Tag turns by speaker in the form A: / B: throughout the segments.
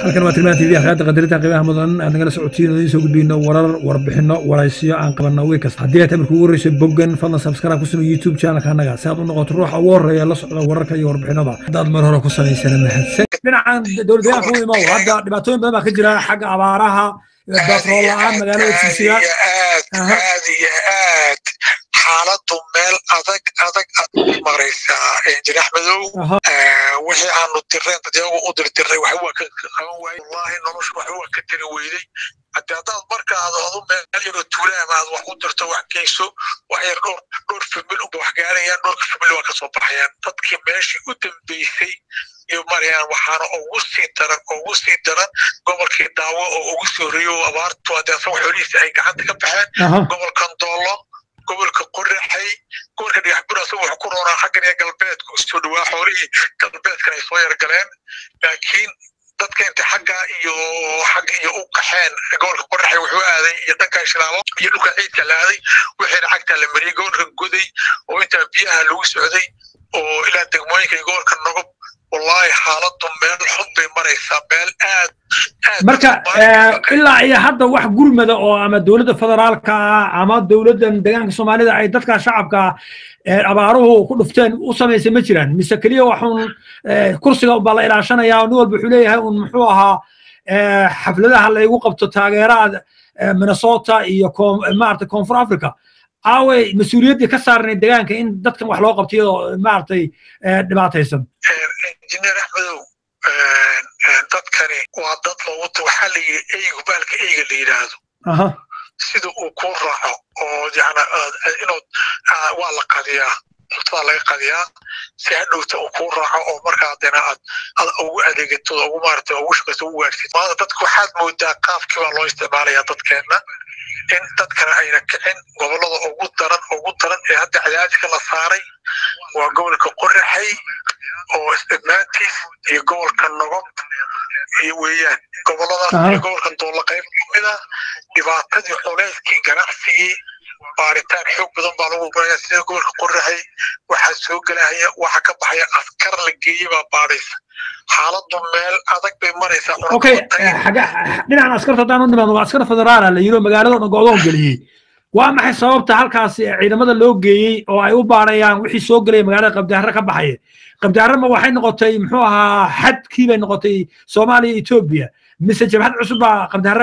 A: halkan waa tilmaan tv akhyaarta qadarinta qiimaha mudan aan nagala socotiin oo idiin soo gudbiyno warar warbixino waraysiyo aan qabanno wey kasta haddii aad tamarka ugu horreysay boggan fadlan subscribe ku samey youtube channelka annaga si aad u noqoto ruuxa ugu horreeya la socda wararka iyo warbixinada haddaad mar hore ku samaysana mahadsan dhinacan dowlad deegaanka u imow hadda dhibaatooyin badan baa ka jira xagga abaaraha batrool la-aan magaalada jigsiga
B: aad iyo aad xaaladu meel adag adag aad u maraysaa injineer axmedow wixii aanu direen dadyagu u dirdiray waxba waa ka qaban waayey wallahi noloshu waxba waa ka tiri weyday hadde haddaad marka aad adu meel yaroo tuulaama aad wax u dirto wax geyso wax yar dhowr dhowr famil unba wax gaarayaan dhowrka famil waa kasoo baxayaan dadkii meeshii u dambeysay iyo marayaan waxaana ugu sii daran ugu sii daran gobolkii daawo oo ugu soo horeeyo oo abaartu hadde asaga xoolihiisa ay gacanta ka baxeen gobolkan doolo gobolka qoraxay gobolka dhagaxbur asaga wax ku roonaa xaggan iyo galbeedka usoo dhawaa xoolihii galbeedkan ay soo yargaleen laakiin dadka inta xagga iyo xagga iyo u qaxeen gobolka qoraxay wuxuu aaday iyo dhanka shilaabo iyo dhulka ciidka la aaday wixiina cagta la mariyey gobolka goday oo intaa biyaha lagu socday oo ilaa degmooyinka iyo gobolka nogob wallahi xaaladu meel xun bay maraysaa meel aad
A: marka ilaa iyo hadda wax gurmada oo ama dowladda federaalka ah ama dowladdan deegaanka soomaalida ay dadka shacabka abaaruhu ku dhufteen u samaysay ma jiraan mise keliya waxun kursiga baa la ilaashanaya nin walba wuxuu leeyahay un muxuu ahaa xafladaha laygu qabto taageeraha minnesota iyo maarata koonfur africa aaway mas-uuliyaddii ka saarnay deegaanka in dadkan wax loo qabto iyadoo maaragtay dhibaataysan
B: injineer axmedow dadkani waa dad loogu waxaa la yidhi eygu baalka eyga la yidhaahdo sida uu kuu raaco oo yana inood waa la qadiyaa cuntada laga qadiyaa si hadhowta uu kuu raaco oo markaa dena aad ad ugu adeegato ugu maarata ugu shaqayso ugu gaarsid maanta dadka waxaad moodaa qaabkii baa loo isticmaalaya dadkeenna in dadkana ayna kicin gobollada ugu daran ugu daran ee hadda cadaadika la saaray waa gobolka qoraxay oo isdhibnaantiis iyo gobolka nogob iyo weeyaan gobolladaas iyo gobolka doolla qayb kamida dhibaatadii culeyskii ganacsigii baaritaan xoog badan baa lagu baraya sida gobolka qoraxay waxaa soo gelahaya waxa ka baxaya askar la geeyey baa baadhaysa xaaladu meel adag bay maraysaa
A: okay dhinacan askarta haddaan u nimaadno waa askar federaala la yiro magaalada dhan go'doon geliyey waa maxay sababta halkaasi ciidamada loo geeyey oo ay u baarayaan wixii soo gelaya magaalada qabdiharre ka baxaya qabdiharre ma waxay noqotay muxuu ahaa xadkii bay noqotay soomaaliya etoobiya mise jabhad cusub baa qabdiharre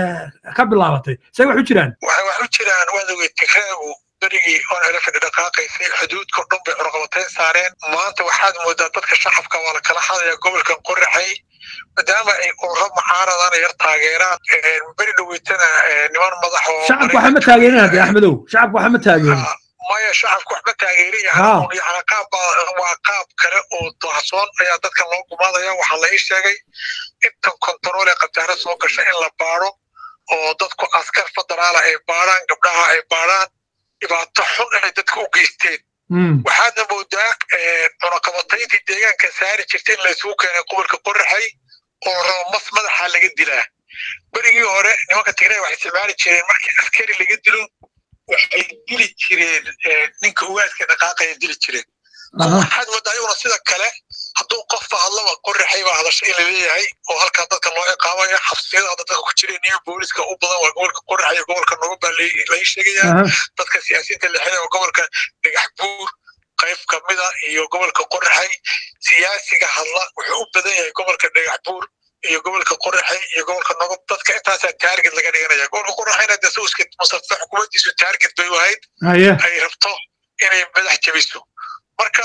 A: ka bilaabatay say wax u jiraan
B: waxay wax u jiraan waad ogey tigraagu berigii oon hela fadhi dhaqaaqaysay xuduudka dhan bay cunaqabatayn saareen maanta waxaad moodaa dadka shacabka waa la kala hadaya gobolka qoraxay maadaama ay ururo mucaaradana yar taageeraan beri dhaweytana niman madax oo
A: shacabku waxa ma taageerin hadde axmedow shacabku waxa ma taageerin
B: maya shacabku wax ma taageerin yani qaab waa qaab kale oo daahsoon ayaa dadkan loo gumaadaya waxaa la ii sheegay intan kontarool ee qabtaare soo gasha in la baaro oo dadku askar federaala ay baaraan gabdhaha ay baaraan dhibaato xun ay dadka u geysteen waxaadna moodaa cunaqabatayntii deegaanka saari jirta in laysugu keenay gobolka qoraxay oo rabo mas madaxa laga dilaa berigii hore nimanka tigray waxay isticmaali jireen markii askari laga dilo waxay dili jireen ninka ugaadka dhaqaaqaya dili jireen waxaad moodaa ayaguna sida kale hadduu qofba hadlaba qoraxay baa hadasha in laleeyahay oo halkaa dadka loo ciqaabaya xabsiyada hadda dadka ku jireen iyo booliska u badan waa gobolka qoraxay iyo gobolka nogo baa lai sheegayaa dadka siyaasiyiinta lexida oo gobolka dhagax buur qayb kamida iyo gobolka qoraxay siyaasiga hadla wuxuu u badan yahay gobolka dhagax buur iyo gobolka qoraxay iyo gobolka nogob dadka intaasaa taarget laga dhiganaya gobolka qoraxayna de sauska mustafa xukuumaddiisu taarget bay u ahayd ay rabto inay madax jabiso marka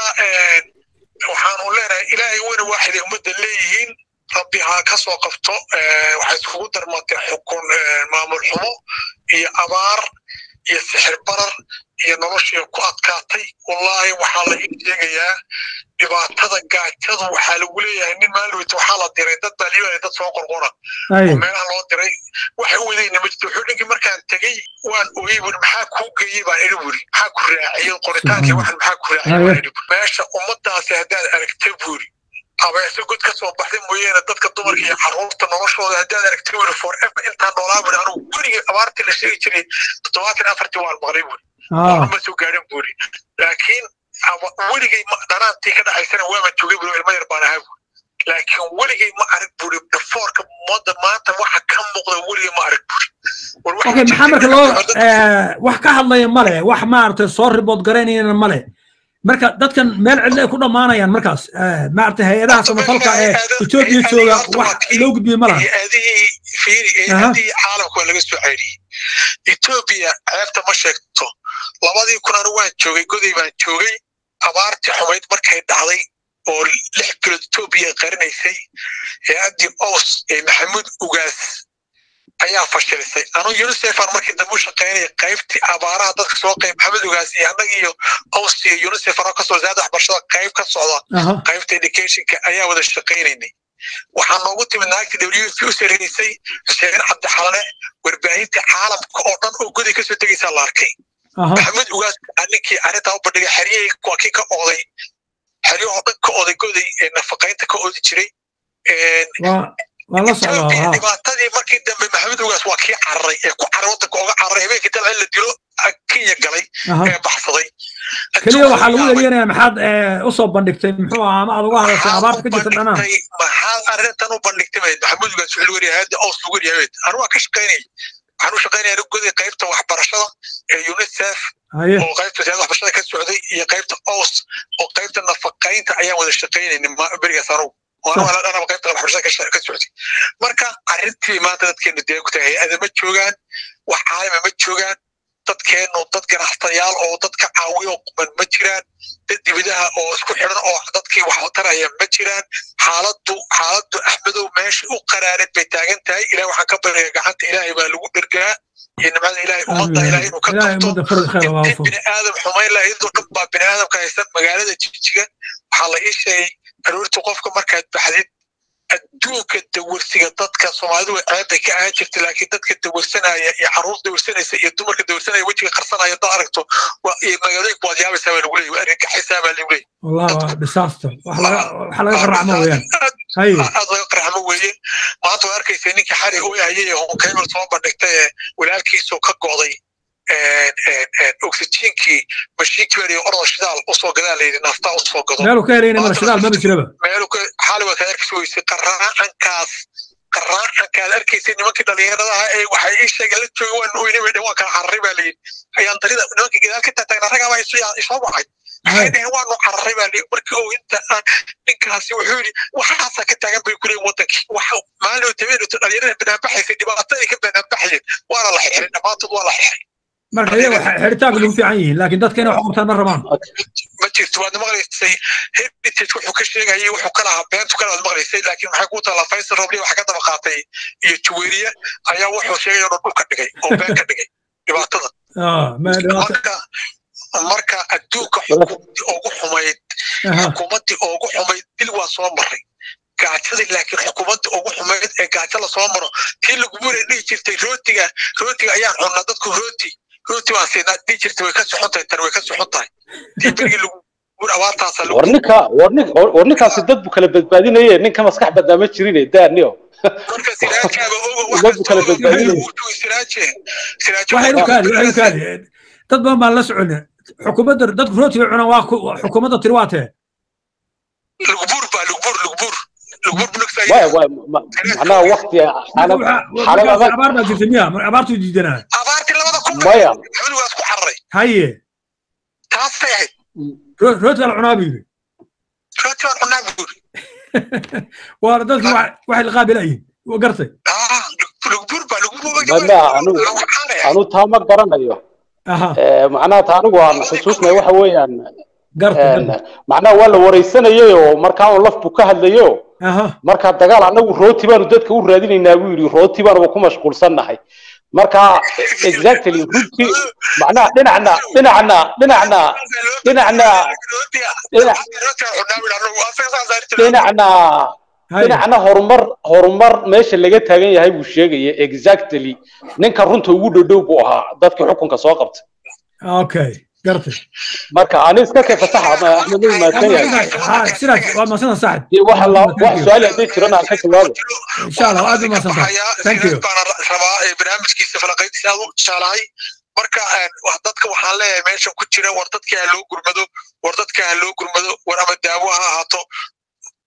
B: waxaanu leenahay ilaahay weyna waaxiday ummadda leeyihiin rabbi ha ka soo qabto waxay iskugu darmatay xukun maamul xumo iyo abaar iyo sixir barar iyo noloshii ku adkaatay wallahi waxaa la ii sheegayaa dhibaatada gaajadu waxaa lagu leeyahay nin maalweyta waxaa la diray dad baa liibaya dad soo qorqora oo meelaha loo diray waxay u wadayna ma jirto wuxuu ninkii markaan tegey waan ogey buri maxaa kuu geeyey baan idhi buri maxaa ku raaciyey qoritaankii waxan maxaa ku raaciyey baan idhi meesha ummadaasi haddaad aragta buri abeese god ka soo baxday mooyeene dadka dumarka iyo carruurta noloshooda haddaad aragta buri forever intaan noolaa buri anugu gurigii abaartii la sheegi jiray toddobaatan afartii waan maqlay buri ma soo gaadhin buri laakiin weligay dhanaantii ka dhaxaysana waaba joogay buri ilmo yar baan ahaa buri laakiin weligay ma arag buri dhafoorka mooda maanta waxa ka muuqda weligay ma arag buri
A: okay maxaa marka loo wax ka hadlaya male wax maaragtay soo ribood garaynayana male marka dadkan meel cidlo ay ku dhammaanayaan markaas maaragtay hay-adaha samafalka ee etoobiya jooga wax loo gudbiye ma laha
B: hay-adihii fiiri hay-adihii caalamka waa laga soo ceyriyey etoobiya ceebta ma sheegto labadii kun anu waan joogay goday baan joogay abaartii xumayd markay dhacday oo lix bilood etoobiya qarinaysay hay-addii ows ee maxamuud ugaas ayaa fashilisay anu unicefan markii dambe u shaqaynaya qaybtii abaaraha dadka soo qayb maxamed ugaas iyo annaga iyo ows iyo unicefan oo kasoo wasaaradda waxbarashada qayb ka socda qaybta educationka ayaa wada shaqaynaynay waxaa noogu timid naagtii w f u sareysay xuseen cabdixalane warbaahinta caalamka oo dhan oo goday kasoo tegaysaa la arkay maxamed ugaas ninkii arrintaa u bandhigay xeryahii waa kii ka ooday xeryahoo dhan ka ooday goday nafaqaynta ka oodi jiray dhibaatadii markii dambe maxamed ugaas waa kii cararay ee ku caray waddanka oga cararay habeenkii dalca in la dilo kenya galay ee baxsaday
A: keliya waxaa lagu eryanaya maxaad usoo bandhigtay muxuu ahaa ama aad uga hadashay abaarta ka jirta dhanaa
B: maxaad arrintan u bandhigtay maxamed ugaas wuxuu lagu yahay hadda oos lagu yahay anu waa ka shaqaynayay waxaan u shaqaynaya goday qaybta waxbarashada ee unicef oo qaybta wasaaradda waxbarashada ka socday iyo qaybta oos oo qaybta nafaqaynta ayaan wada shaqaynaynin berigaas anugu anaba qaybta waxbarashada ka socday marka arrintii maanta dadkeenu dee ku tahay hay-ada ma joogaan wax caalama ma joogaan dadkeenu dad ganacsatayaal oo dadka caawiyo quman ma jiraan dad dibidaha oo isku xidhan oo dadkii wax taraya ma jiraan xaaladdu xaaladdu axmedow meeshii u qaraareed bay taagan tahay ilaah waxaan ka baraya gacanta ilaahay baa lagu dhergaa iyo nimcada ilaahay ummadda ilaahay inuu ka qabto intii bini aadam xumayn lahaydoo dhan baa bini aadamka haysan magaalada jijiga waxaa la ii sheegay aroortii qofka markaad baxdid adduunka dawarsiga dadka soomaalidu way ceebbay ka ahaan jirta laakiin dadka dawarsanaya iyo caruur dawarsanaysa iyo dumarka dawarsanaya wejiga qarsanaya dad aragto iyo magaalooyinka waad yaabaysaa baa lagu leeyay waa argagaxisaa baa lagu leeyay
A: والله disaster wax laga wax laga qaracmo weeyaan hay
B: aad laga qarxamo weeye maanta waa arkaysa ninkii xari u hayay honkeymal soo bandhigtay ee walaalkiisoo ka go'day oxygenkii mashiinkii baa orda shidaal usoo gadaa layidhi naftaa usoo gado
A: meelu ka helayna mara shidaal maba jiraba
B: meelu xaali waa kaad arkaysa weysay qaraacankaas qaraacankaad arkaysay nimankii dhalinyaradaha ee waxay ii sheegeen la jooga waan oyne bay waa kala cararay baa layidhi ayaan darida nimankii gadaal ka taagtaagnaa ragaabaa isoo wacay waxay dhaheen waanu cararay baa layidhi markii oo inta ninkaasi wuxuu yidhi waxaasaa ka taagan bay ku leeyihin wadankii waxa maalin tabeenoto dhalinyarada banaanbaxaysay dhibaatadii ka banaanbaxayeen waana la xirxiray dhammaantood waa la xirxiray
A: marka iyaga xiritaanka lagu fiican yihiin laakiin dadka inay wax qabtaan ma rabaan
B: ma jirto waad maqlaysay heritage wuxuu ka sheegayay wuxuu ka lahaa beentu kale waad maqlaysay laakiin maxay ku taallaa faysal robliya waxa ka daba qaatay iyo juweeriye ayaa wuxuu sheegay oo dhan dhulka dhigay oo been ka dhigay dhibaatada marka marka adduunka xukuumadii ugu xumayd xukuumaddii ugu xumayd dil waa soo maray gaajadii laakiin xukuumadda ugu xumayd ee gaajo lasoo maro tii lagumura dhihi jirtay rootiga rootiga ayaan cunnaa dadku rooti rooti baan siinaa dhihi jirtay way ka soxon tahay tan way ka soxon tahay tii berigii lagu abaartaasa
C: war ninka war ninkaasi dad bu kala badbaadinaye ninka maskax badaa ma jirine daaniyo
B: marka siraajaaba ogo
C: dad bu kala badbaadinaye
B: siraaje
A: waxay u kaadi waxay u kaadi dad badan baan la soconin xukuumadda dadku rooti bay cunaan waa xukuumadda tiri waa tee
B: lugbuur baa lugbuur lugbuur
C: maya macnaha wakti xaalad adag
A: abaar baa jirta miya abaartuu diidanaa
B: abaartii labada kun
C: maya
B: xiligaas ku cararay
A: haye
B: taasay ahayd
A: rooti baa la cunaa buu yidhi
B: rooti baan cunaa buu yidhi
A: waa dadki waxay la qaabilayiin waa gartay
B: lugbuur baa
C: maya anigu anu taa ma garanayo macnaha ta anigu aan xusuusnay waxa weeyaan macnaha waa la wareysanayay oo markaa un laf buu ka hadlayo marka dagaal anagu rooti baanu dadka u raadinaynaa buu yidhi rooti baanuba ku mashquulsannahay marka exactly runtii macnaha dhinacna dhinacna dhinacna dhinacna dhinacna dhinacna horumar horumar meesha laga taagan yahay buu sheegaya exactly ninka runta ugu dhodhow buu ahaa dadkii xukunka soo qabtay
A: okay gartay
C: marka ani iska kay fasaxa axmed uu maadsan yahay
A: sidaas waa maasanta saaxib
C: dee waxa la wax su'aal haddii jirana aan ka jawaabo
A: insha allah aad u maasanta thank you
B: baan rabaa barnaamijkiisa falaqayntiisa aad u jeclahay marka dadka waxaan leeyahay meesha ku jira war dadka ha loo gurmado war dadka ha loo gurmado war ama daawo ha ahaato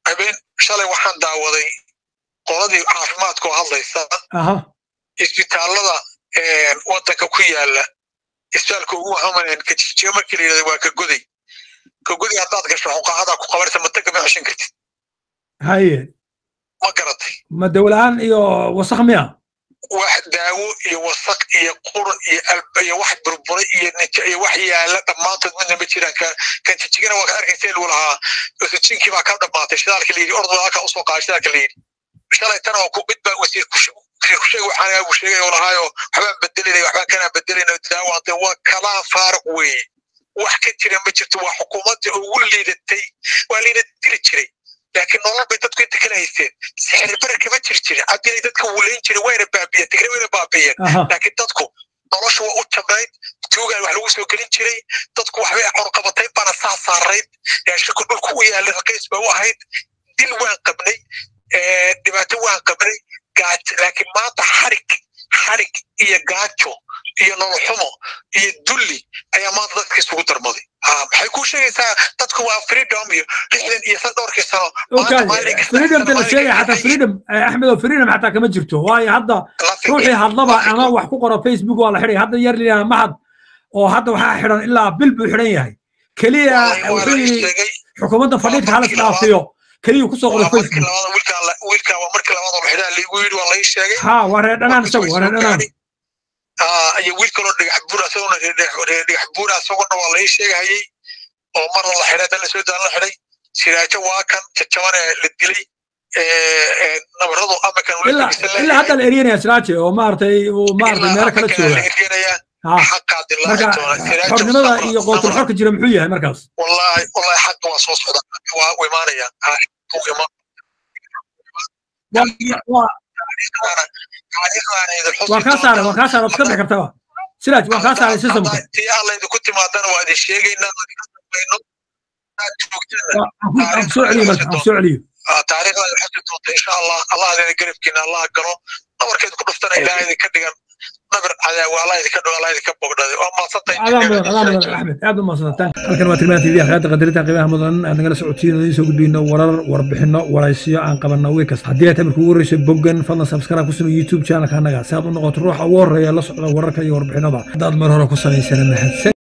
B: habeen shalay waxaan daawaday qoladii caafimaadkoo hadlaysa isbitaallada waddanka ku yaala isbitaalka ugu hamanen kajijiyo markii la yidhahda waa ka goday ka goday haddaad gasho xuqaacadaa ku qabanaysa mataga ma ceshan kartid
A: haye
B: ma garatay
A: ma dawla-aan iyo wasakh miya
B: wax daawo iyo wasaq iyo qur iyo alba iyo wax burbura iyo nija iyo wax yaala dhammaantood midna ma jiraan kan jijigana waa ka arkaysa lagu lahaa oxygenkii baa ka dhammaatay shidaalka la yidhi ordu halka usoo qaada shidaalka la yidhi shalay tana oo ku mid baa wasiir kusheeg waxaan uu sheegay oo lahaayo waxbaan bedelinay waxbaan kanaan bedelinay daawaantay waa kalaa faaruq weeye wax ka jira ma jirto waa xukuumaddii ugu liidatay waa liina dili jiray laakiin nolol bay dadku inta kala haysteen sixir bare kama jiri jirin cabdilay dadka wulayn jiray wayna baabiyeen tigre wayna baabiyeen laakiin dadku nolosha waa u jamayd tuugaan wax lagu soo gelin jiray dadku waxbay qorqabatayn baana saa saarayd yaashiku dhulku u yaalay raqiis ba u ahayd dil waan qabnay dhibaato waan qabnay gaajo laakiin maanta xarig xarig iyo gaajo iyo nolol xumo iyo dulli ayaa maanta dadka isugu darmaday maxay kuu sheegaysaa dadku waa freedom iyo lixdan iyo san dhowrkii sano
A: freedomta la sheegaya xataa freedom axmed oo freedom xataa kama jirto waayo hadda ruuxii hadlaba ama wax ku qoro facebook waa la xidhay hadda yar liyaa mahad oo hadda waxaa xidhan ilaa bil buu xidhan yahay keliya wuxuu yidhi xukuumadda fadhiidka halas dhaafiyo keliya kusoo qoray facebook
B: wiilka waa markii labaad oo xidhaa liigu yidhi waa lai sheegay
A: ha waa reer dhanaan isagu waa reer dhanaan
B: iyo wiil kaloo dhagax buur asaguna dhagax buur asaguna waa lai sheegahayey oo marna la xidhay dan lasoo daan la xidhay siraajo waa kan jajabane la dilay nabaradu amakan
A: ilaa hadda la eryanaya siraaje oo maaragtay uu maaragtay meelo kala jooga marka xornimada iyo qootul xorka jira muxuu yahay markaas
B: wallahi wallahi xaqa waa soo socda waa u imaanaya
A: waan kaa saaray waan kaa saaray waad ka bixi kartaa siraaj waan kaa saaray systemka
B: tii alla idinku timaadana waa idin sheegaynaa
A: aan soo celiyo marka aan soo celiyo
B: taariikhda ay xusi doonta insha allah allah adeena garabkiina allah galo nabarkeed ku dhuftana ilaahay idinka dhigan nabar cadaawa allah idinka dhigo allah idinka bogdhaday waa maadsantahay
A: adaa mudan adaa mudan axmed aad u maadsantaan halkan waa tilmaanta idiin akhlaaqda qadarinta qiimaha mudan aan nagala socotiin oo idiin soo gudbiyno warar warbixino waraysiyo aan qabanno wiil kasta haddii aad tamarka ugu horreysay boggan fadlan subscribe ku samey youtube channelka annaga si aad u noqoto ruuxa ugu horreeya la socda wararka iyo warbixinada haddaad mar hore ku samaysana mahadsan